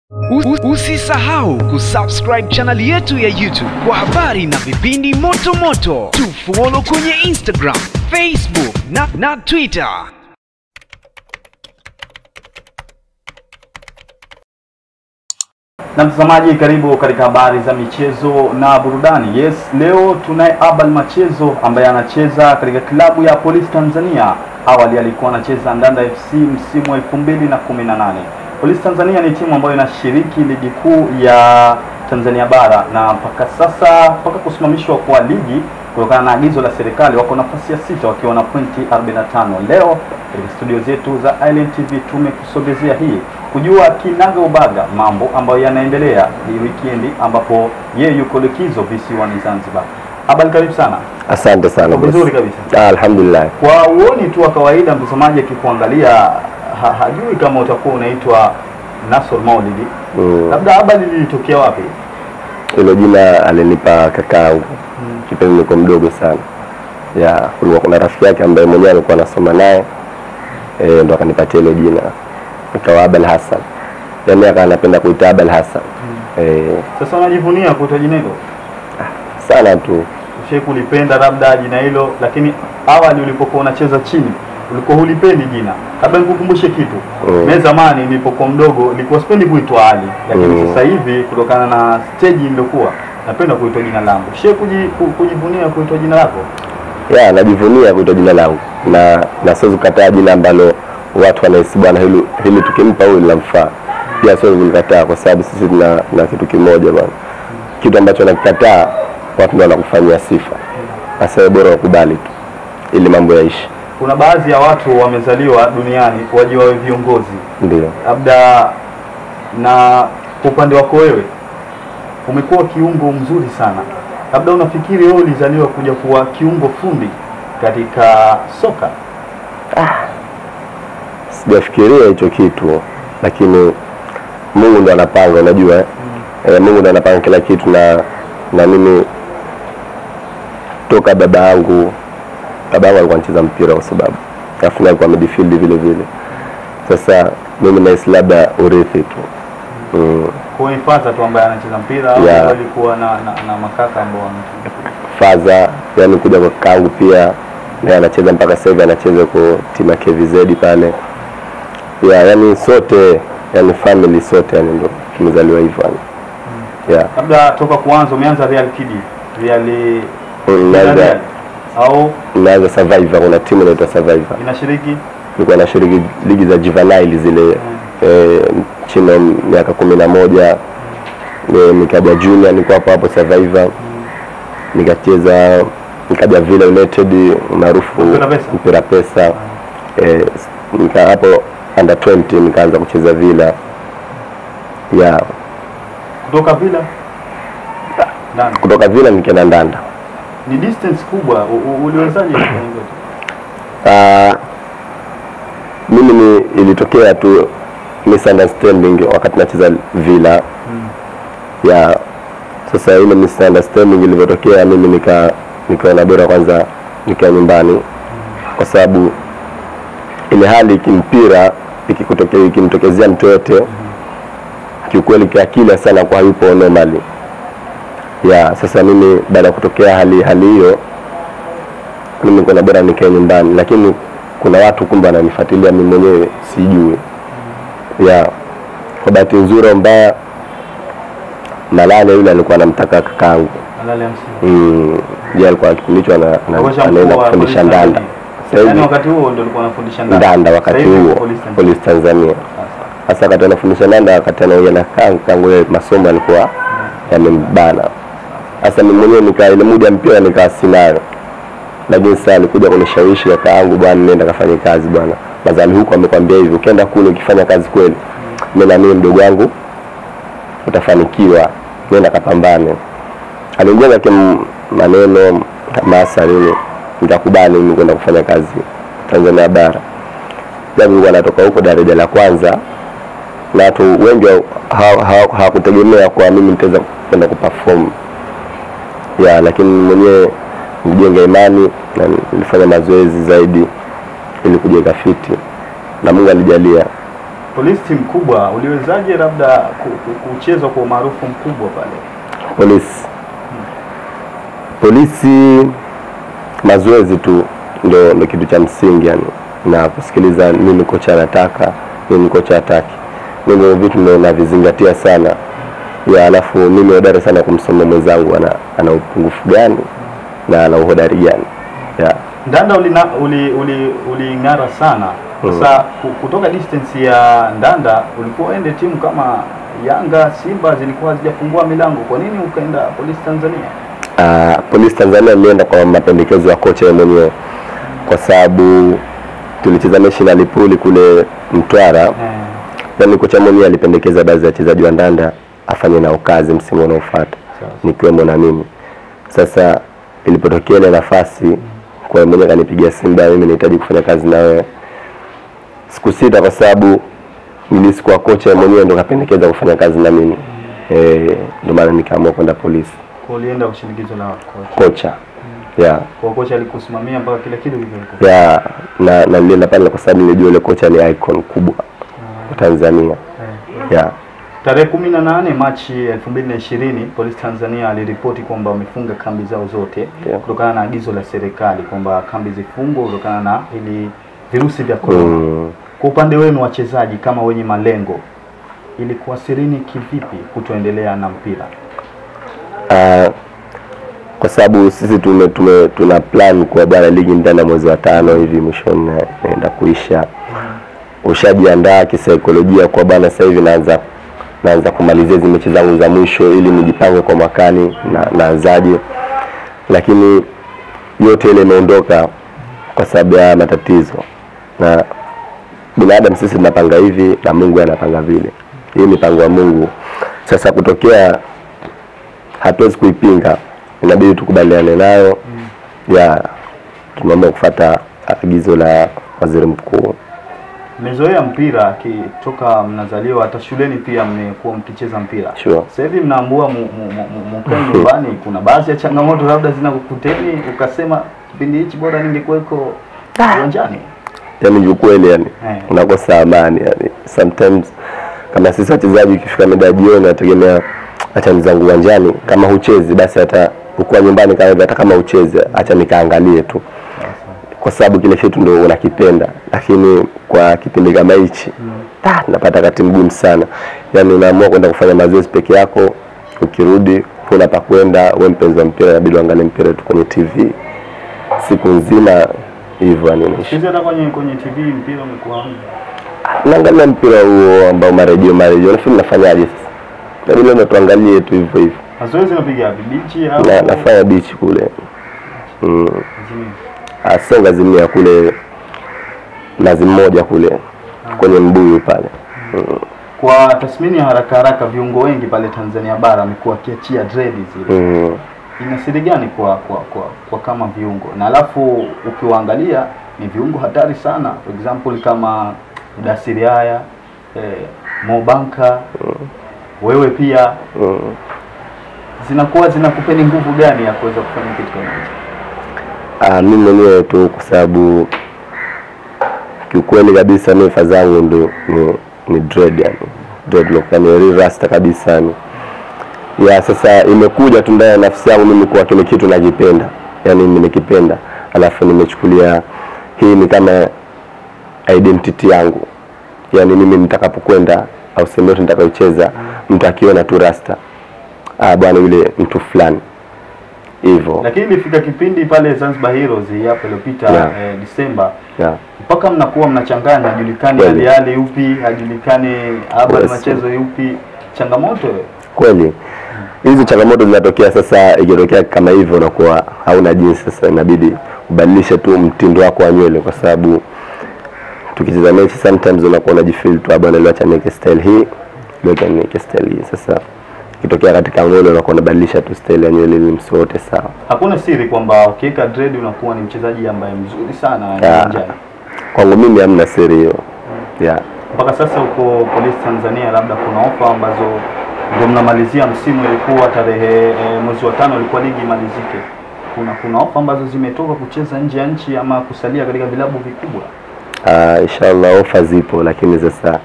U- Usisahau kusubscribe channel yetu ya YouTube kwa habari na vipindi moto moto. Tufollow kwenye Instagram, Facebook na, na Twitter. Na mtazamaji, karibu katika habari za michezo na burudani. Yes, leo tunaye Abel Machezo ambaye anacheza katika klabu ya Police Tanzania. Awali alikuwa anacheza Ndanda FC msimu wa 2018. Police Tanzania ni timu ambayo inashiriki ligi kuu ya Tanzania bara na mpaka sasa, mpaka kusimamishwa kwa ligi kutokana na agizo la serikali, wako nafasi ya sita wakiwa na pointi 45. Leo katika studio zetu za Island TV tumekusogezea hii kujua kinaga ubaga mambo ambayo yanaendelea hii wikendi, ambapo yeye yuko likizo visiwani Zanzibar. Abel, karibu sana. Asante sana Uko boss. vizuri kabisa. Ah, alhamdulillah. Kwa uoni tu wa kawaida, mtazamaji akikuangalia ha, hajui kama utakuwa unaitwa Nasor Maulidi. Mm. Labda Abel lilitokea wapi? Hilo jina alinipa kakaangu kipindi niko mdogo sana. Ya, kulikuwa kuna rafiki yake ambaye mwenyewe alikuwa anasoma naye eh, ndo akanipatia hilo jina. Ikawa Abel Hassan. Yaani akawa anapenda kuita Abel Hassan. Eh, Sasa unajivunia kuitwa jina hilo? sana tu. Ushai kulipenda labda jina hilo, lakini awali ulipokuwa unacheza chini ulikuwa hulipendi jina. Labda nikukumbushe kitu Mm. mimi zamani nilipokuwa mdogo nilikuwa sipendi kuitwa Ali, lakini Mm. sasa hivi kutokana na stage niliokuwa napenda kuitwa jina langu. Ushai kuji, ku- kujivunia kuitwa jina lako? Ya, najivunia kuitwa jina langu na na siwezi kukataa jina ambalo watu wanahisi bwana hili, hili tukimpa huyu linamfaa. Pia siwezi kulikataa kwa sababu sisi tuna na kitu kimoja bwana. Kitu ambacho nakikataa watu ndio wanakufanyia sifa. Sasa wewe bora wakubali tu ili mambo yaishi. Kuna baadhi ya watu wamezaliwa duniani waje wawe viongozi, Ndio. labda na kwa upande wako wewe umekuwa kiungo mzuri sana, labda unafikiri wewe ulizaliwa kuja kuwa kiungo fundi katika soka? Sijafikiria hicho kitu lakini Mungu ndo anapanga unajua eh? Eh, Mungu ndo anapanga kila kitu na na mimi toka baba yangu baba yangu alikuwa anacheza mpira kwa sababu alafu naye alikuwa midfield vile vile. Sasa mimi nahisi labda urithi tu mm. Kwa hiyo ni Fata tu ambaye anacheza mpira au Yeah. walikuwa na, na, na makaka ambao wana- faza yani kuja kwa kangu pia naye anacheza mpaka sasa hivi anacheza kwa timu ya KVZ pale ya yani sote yani family sote yani ndo tumezaliwa hivyo yani yeah. labda toka kuanza umeanza Real Kid Real Naanza Real au naanza Survivor, kuna timu inaitwa Survivor, inashiriki nilikuwa nashiriki ligi za juvenile zile eh, chini ya miaka kumi na moja eh, nikaja junior, nilikuwa hapo hapo Survivor, nikacheza nikaja Villa United maarufu Mpira Pesa. mpira pesa eh, nika hapo under 20 nikaanza kucheza Villa yeah. kutoka Villa ndani Kutoka Villa nikaenda Ndanda ni distance kubwa. U- u- Uliwezaje kufanya hivyo? Ah, mimi ni ilitokea tu misunderstanding wakati nacheza Villa ya sasa, ile misunderstanding ilivyotokea, mimi nika nikaona bora kwanza nikaa nyumbani, kwa sababu ile hali kimpira ikikutokea ikimtokezea mtu yote, kiukweli kiakili sana kwa hayupo normally ya sasa. Mimi baada ya kutokea hali hali hiyo mimi kuna bora nikae nyumbani, lakini kuna watu kumbe wananifuatilia mimi mwenyewe sijui. Ya kwa bahati nzuri au mbaya, Malale yule alikuwa anamtaka kakaangu Halali ya msingi. mm, je, alikuwa kipindi hicho ana- ana- Kocha mkuu anaenda wa kufundisha Police Ndanda Tanzania. Sasa Yaani hivi wakati huo ndio ulikuwa unafundisha Ndanda. Ndanda wakati Sasa hivi huo Police Tanzania. Police Tanzania. Sasa. Sasa wakati anafundisha Ndanda, wakati anaongea na kangu kangu, yeye masomo alikuwa yamembana. Sasa mimi mwenyewe nika ile muda ya mpira nikaa sinayo, lakini sasa alikuja kunishawishi kaka yangu, bwana, nenda kafanye kazi bwana. Mazali huko amekwambia hivi, ukienda kule ukifanya kazi kweli, mimi na mimi mdogo wangu utafanikiwa, nenda kapambane. Aliongeza kim maneno hamasa nini, nikakubali mimi kwenda kufanya kazi Tanzania bara japo nilikuwa natoka huko daraja la kwanza na watu wengi hawakutegemea ha, ha, hawakutegemea kwa mimi nitaweza kwenda kuperform ya, lakini mwenyewe nilijenga imani na nilifanya mazoezi zaidi ili kujenga fiti na Mungu alijalia Polisi timu kubwa, uliwezaje labda ku- ku- kucheza kwa umaarufu mkubwa pale? polisi polisi mazoezi tu ndo, ndo kitu cha msingi yani na kusikiliza nini kocha anataka nini kocha hataki mimi vitu ndo navizingatia sana ya alafu mimi hodari sana kumsoma mwenzangu ana, ana upungufu gani na ana uhodari gani ya Ndanda ulina, uli, uli, uling'ara sana sasa ku- kutoka distance ya Ndanda ulikuwa uende timu kama Yanga, Simba zilikuwa hazijafungua milango, kwa nini ukaenda Polisi Tanzania? uh, polisi Tanzania nilienda kwa mapendekezo ya kocha yeye mwenyewe kwa sababu tulicheza mechi na Lipuli kule Mtwara Eh, yani kocha mwenyewe alipendekeza baadhi ya wachezaji wa Ndanda afanye nao kazi msimu unaofuata Sawa. nikiwemo na mimi. Sasa ilipotokea ile nafasi, kwa yeye mwenyewe kanipigia simu, bwana, mimi nahitaji kufanya kazi na wewe. Sikusita kwa sababu nilisi kwa kocha yeye mwenyewe ndo kapendekeza kufanya kazi na mimi eh, ndio maana nikaamua kwenda polisi. kwa ulienda kwa shinikizo la kocha. Kocha yeah. Kwa kocha alikusimamia mpaka kila kitu kilikuwa. ya na na nilienda pale kwa sababu nilijua yule kocha ni icon kubwa kwa Tanzania Eh. yeah. Tarehe kumi na nane Machi elfu mbili na ishirini Polisi Tanzania aliripoti kwamba wamefunga kambi zao zote Yeah. kutokana na agizo la serikali kwamba kambi zifungwe kutokana na ili virusi vya korona. mm. Kwa upande wenu wachezaji kama wenye malengo, ilikuasirini kivipi kutoendelea na mpira? Ah, kwa sababu sisi tume, tume, tuna plan kwa bwana ligi ndani ya mwezi wa tano hivi mwishoni na- naenda kuisha. Ushajiandaa kisaikolojia kwa bwana, sasa hivi naanza naanza kumalizia hizi mechi zangu za mwisho ili nijipange kwa mwakani na naanzaje, lakini yote ile imeondoka kwa sababu ya matatizo, na binadamu sisi tunapanga hivi na Mungu anapanga vile. Hii ni mipango ya Mungu. Sasa kutokea hatuwezi kuipinga, inabidi tukubaliane nayo ya tumeamua kufuata agizo la waziri mkuu. Mmezoea mpira kitoka mnazaliwa, hata shuleni pia mmekuwa mkicheza mpira. Sure. Sasa hivi mnaambua mu- mu- mu- mu- mukae nyumbani, kuna baadhi ya changamoto labda zinakukuteni, ukasema kipindi hichi bora ningekuweko uwanjani. Yani kiukweli, yani Eh. unakosa amani yani. Sometimes kama sisi wachezaji, ukifika mida ya jioni, nategemea acha nizangu uwanjani, kama huchezi basi hata ukuwa nyumbani kama hivi, hata kama ucheze acha nikaangalie tu, kwa sababu kile kitu ndo unakipenda, lakini kwa kipindi kama hichi ah, napata wakati mgumu sana. Yani unaamua kwenda kufanya mazoezi peke yako, ukirudi huna pa kwenda, we mpenzi wa mpira, inabidi uangalie mpira tu kwenye TV siku nzima hivyo, yani unaishi Sisi hata kwenye kwenye TV mpira umekuwa naangalia mpira huo ambao marejeo marejeo, nafikiri nafanyaje sasa? Inabidi leo tuangalie tu hivyo hivyo, mazoezi unapiga wapi? Bichi au na nafanya bichi kule mm. Azimio? Ah, sio ngazimia kule nazi mmoja kule kwenye mbuyu pale mm. Kwa tathmini ya haraka haraka, viungo wengi pale Tanzania bara wamekuwa wakiachia dread zile. Mm. Ina siri gani kwa, kwa kwa kwa kama viungo? Na alafu ukiwaangalia ni viungo hatari sana, for example kama Udasiri haya eh, Mobanka wewe pia Mm. zinakuwa zinakupeni nguvu gani ya kuweza kufanya kitu kama hicho? Ah, mimi mwenyewe tu kwa sababu kiukweli kabisa mimi fa zangu ndo ni, ni dread yani dreadlock yani real rasta kabisa yani ya sasa imekuja tu ndani ya nafsi yangu mimi kuwa kile kitu nakipenda yani nimekipenda alafu nimechukulia hii ni kama identity yangu yani mimi nitakapokwenda au sehemu yote nitakayocheza mtu akiona tu rasta ah bwana yule mtu fulani hivyo Lakini ilifika kipindi pale Zanzibar Heroes hii hapa iliyopita Yeah. eh, Disemba yeah. mpaka mnakuwa mnachanganya, hajulikani Kweli. Ali Ali yupi, hajulikani habari Yes. machezo yupi. Changamoto kweli hizi changamoto zinatokea sasa ikitokea kama hivyo unakuwa hauna jinsi sasa inabidi ubadilishe tu mtindo wako wa nywele kwa sababu tukicheza mechi sometimes unakuwa unajifeel tu bwana leo acha niweke style hii leo acha niweke style hii sasa ikitokea katika nywele unakuwa unabadilisha tu style ya nywele ili msiote sawa hakuna siri kwamba ukiweka dread unakuwa ni mchezaji ambaye mzuri sana Yeah. uwanjani. kwangu mimi hamna siri hiyo yeah. Mpaka sasa uko Polisi Tanzania, labda kuna ofa ambazo ndio mnamalizia msimu, ilikuwa tarehe e, mwezi wa tano ilikuwa ligi imalizike. Kuna kuna ofa ambazo zimetoka kucheza nje ya nchi ama kusalia katika vilabu vikubwa. Uh, inshallah ofa zipo lakini sasa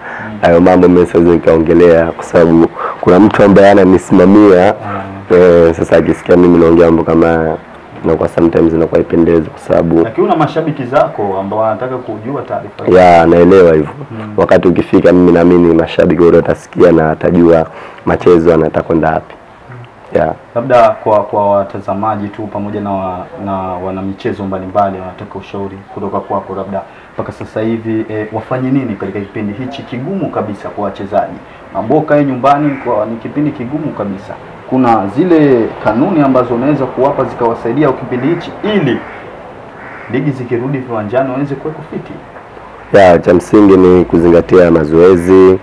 hayo mambo mimi siwezi nikaongelea kwa sababu kuna mtu ambaye ananisimamia eh, sasa akisikia mimi naongea mambo kama haya inakuwa sometimes inakuwa ipendezi kwa sababu lakini una mashabiki zako ambao wanataka kujua taarifa hizi. ya naelewa hivyo wakati ukifika mimi naamini mashabiki wote watasikia na atajua machezo anataka kwenda wapi ya labda kwa kwa watazamaji tu pamoja na wa, na wanamichezo mbalimbali wanataka ushauri kutoka kwako labda mpaka sasa hivi e, wafanye nini katika kipindi hichi kigumu kabisa kwa wachezaji ambao kae nyumbani kwa ni kipindi kigumu kabisa kuna zile kanuni ambazo unaweza kuwapa zikawasaidia kwa kipindi hichi ili ligi zikirudi viwanjani waweze kuweko fiti ya cha msingi ni kuzingatia mazoezi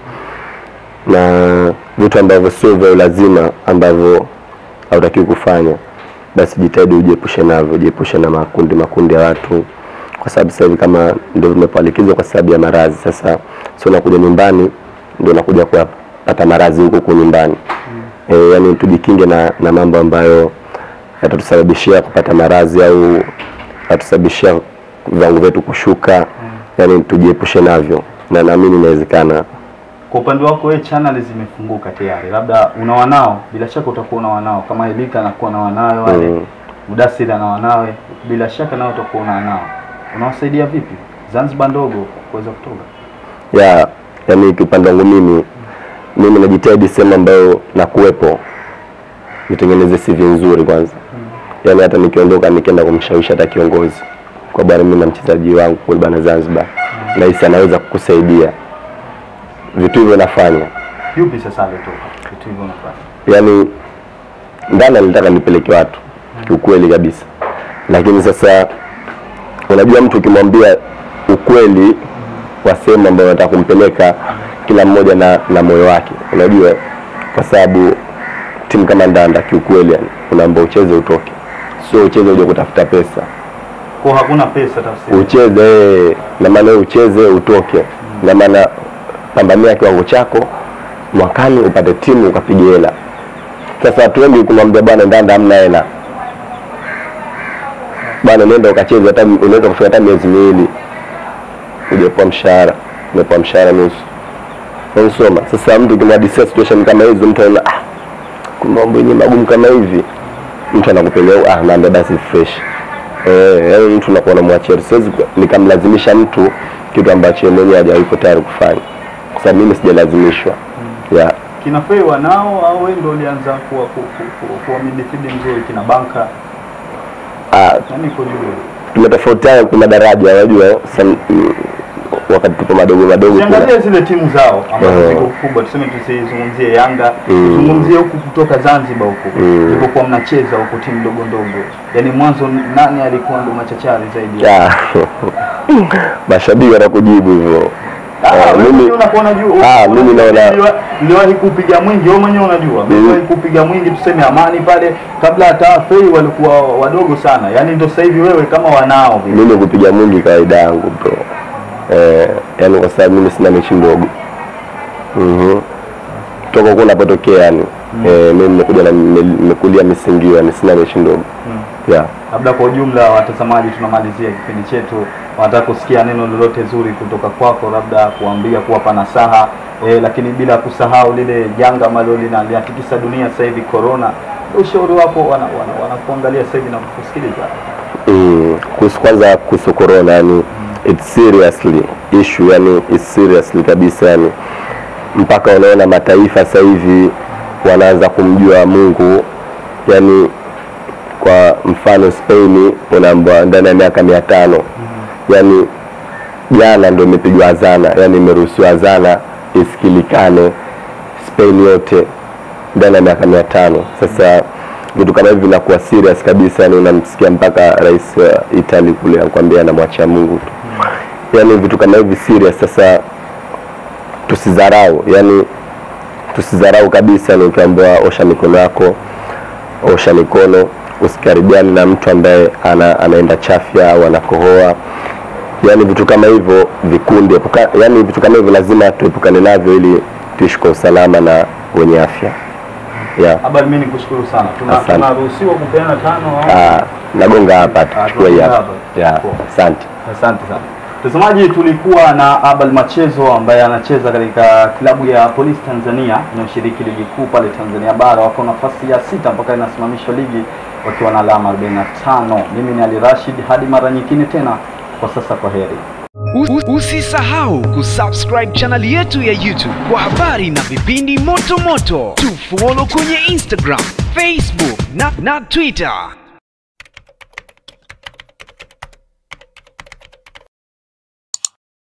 na vitu ambavyo sio vya ulazima ambavyo hautakiwi kufanya basi jitahidi ujiepushe navyo ujiepushe na makundi makundi ya watu kwa sababu sasa hivi kama ndio vimepalikizwa kwa sababu ya maradhi sasa sio unakuja nyumbani ndio unakuja kupata maradhi huko huko nyumbani e, yani tujikinge na, na mambo ambayo yatatusababishia kupata maradhi au yatusababishia viwango vyetu kushuka yani tujiepushe navyo na naamini inawezekana kwa upande wako wewe channel zimefunguka tayari labda una wanao bila shaka utakuwa una wanao kama Elika anakuwa na wanawe wale Mm. Mudasiri ana wanawe bila shaka nao utakuwa una wanao unawasaidia vipi Zanzibar ndogo kuweza kutoka ya yani kiupande wangu mimi mimi najitahidi sehemu ambayo nakuwepo nitengeneze CV nzuri kwanza yani hata nikiondoka nikienda kumshawishi hata kiongozi kwa bwana mimi na mchezaji wangu kule bana Zanzibar nahisi anaweza kukusaidia vitu hivyo nafanya yupi sasa alitoka vitu hivyo unafanya yani ndani alitaka nipeleke watu kiukweli kabisa lakini sasa unajua mtu ukimwambia ukweli wa sehemu ambayo unataka kumpeleka kila mmoja na, na moyo wake unajua kwa sababu timu kama ndanda kiukweli yani unaamba ucheze utoke sio ucheze uje kutafuta pesa kwa hakuna pesa tafsiri ucheze eh, na maana wewe ucheze utoke na maana pambania kiwango chako mwakani upate timu ukapige hela sasa watu wengi kumwambia bwana ndanda hamna hela bwana nenda ukacheze hata unaweza kufika hata miezi miwili ujapoa mshahara umepoa mshahara nusu unanisoma sasa mtu ukimwadisia situation kama hizo mtu anaona ah kumbe mambo yenyewe magumu kama hivi mtu anakupelea ah naambia basi fresh eh yaani mtu unakuwa unamwachia siwezi nikamlazimisha mtu kitu ambacho yeye mwenyewe hajawahi tayari kufanya kwa sababu mimi sijalazimishwa yeah. kina Fei wanao au wewe ndio ulianza kuwa ku- ku- ku- kuwa midfield mzuri kina Banka ah, nani kwa juu tumetofautiana kwa madaraja unajua sam- mm, wakati tupo madogo madogo kuna- Usiangalie zile timu zao ambazo Eh. ziko kubwa, tuseme tusizungumzie Yanga, Mm. tuzungumzie huku kutoka Zanzibar huku Mm. ilipokuwa mnacheza huku timu ndogo ndogo, yaani mwanzo nani alikuwa ndo machachari zaidi? Ah, mashabiki watakujibu hivyo Ah, Eh, wewe mimi- mwenyewe unakuwa unajua, Ah, unajua mimi naona- niliwa- niliwahi kupiga mwingi, wewe mwenyewe unajua, Mm. niliwahi kupiga mwingi, tuseme Amani pale, kabla hata Fei walikuwa wadogo sana, yaani ndo sasa hivi wewe kama wanao vile. mimi kupiga mwingi kawaida yangu bro eh, yani kwa sababu mimi sina mechi ndogo mhm toka huko napotokea yani eh, mimi nimekuja na nime- nimekulia misingio yani sina mechi ndogo yeah. labda kwa ujumla watazamaji tunamalizia kipindi chetu wanataka kusikia neno lolote zuri kutoka kwako labda kuambia kuwapa nasaha eh, lakini bila kusahau lile janga ambalo lina- linatikisa dunia sasa hivi corona ushauri wako wanakuangalia wana, wana wanakuangalia sasa hivi na kukusikiliza mm, kuhusu kwanza kuhusu corona yani it's seriously issue yani it's seriously kabisa yani mpaka unaona mataifa sasa hivi wanaanza kumjua Mungu yani kwa mfano Spain unaambiwa ndani ya miaka mia tano yani jana ndio imepigwa azana yani imeruhusiwa azana isikilikane Spain yote ndani ya miaka mia tano sasa vitu kama hivi vinakuwa serious kabisa yani unamsikia mpaka rais wa Italy kule anakuambia anamwachia Mungu tu yani vitu kama hivi serious sasa tusidharau yani tusidharau kabisa ni ukiambiwa osha mikono yako osha mikono usikaribiane na mtu ambaye ana, anaenda chafya au anakohoa yani vitu kama hivyo vikundi epuka, yani vitu kama hivyo lazima tuepukane navyo ili tuishi kwa usalama na wenye afya yeah. habari mimi nikushukuru sana Tuna- Asante. tunaruhusiwa kupeana tano au Ah, nagonga hapa Ah, tuchukue hii tunagonga hapa hapa. yeah. Poa. asante asante sana Mtazamaji, tulikuwa na Abel Machezo ambaye anacheza katika klabu ya Police Tanzania inayoshiriki ligi kuu pale Tanzania bara. Wako nafasi ya sita mpaka inasimamishwa ligi wakiwa na alama 45. Mimi ni Ali Rashid, hadi mara nyingine tena, kwa sasa kwa heri. U- Usisahau kusubscribe channel yetu ya YouTube kwa habari na vipindi moto moto. Tufollow kwenye Instagram, Facebook na, na Twitter.